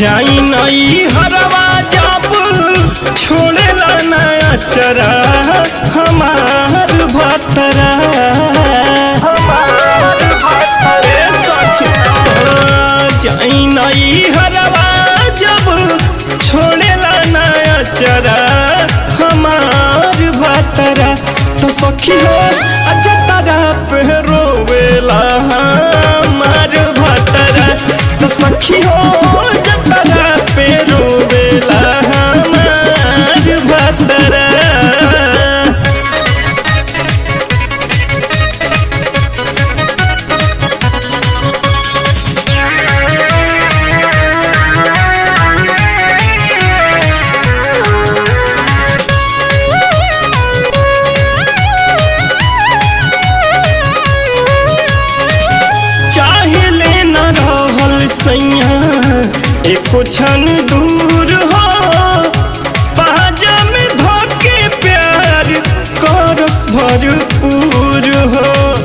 जाई नई हरवा जब छोड़ेला नया चरा हमार भतरा ए सखी, हाँ, जाई नई हरवा जब छोड़ेला नया चरा हमार भतरा तो सखी हो अच्छा तारा पे रोवेला हमार भतरा तो सखी हो जतरा पे रोवेला हमार भतरा चाहे लेना रहल सैया एको क्षण दूर हो पाजा में धोके प्यार करस भरपूर हो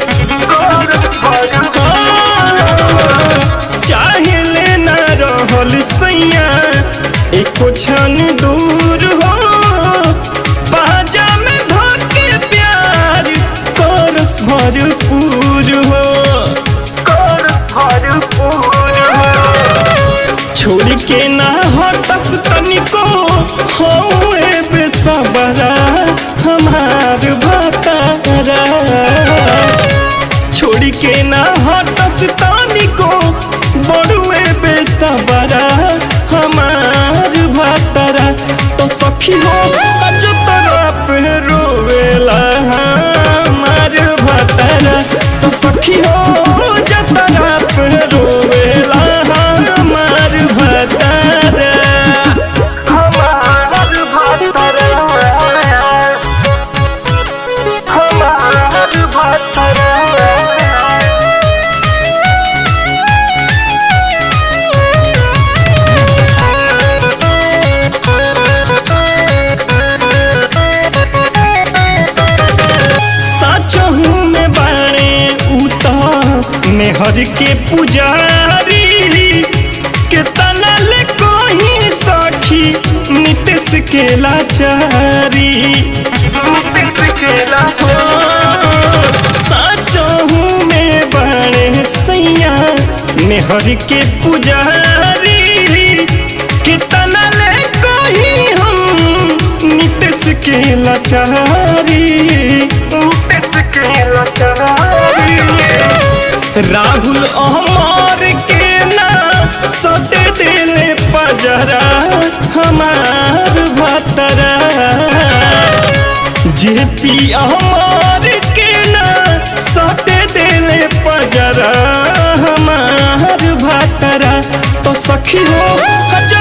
चाहे लेना रहल सैया एको क्षण दूर हो पाजा में धोके प्यार करस भरपूर हो छोड़ के ना हटस तनिको होए बेसबरा हमार भतारा छोड़ के ना हटस तनिको बड़ुए बेसबरा हमार भतारा तो सखी हो अज तरफ रोवेला हमार भतारा तो सखी हो जतरा पे रोवेला हमार भतारा सचहू में बाणे उता मेहर के पुजारी के तनल कोही सखी नितेश के लाचारी सचहू में बाणे सैया मेहर के पुजारी के तनल कोही हम नितेश के लाचारी राहुल अहमर के ना सटे दिले पजरा हमार भतरा जेपी अहमर के ना सटे दिले पजरा हमार भतरा तो सखी हो हज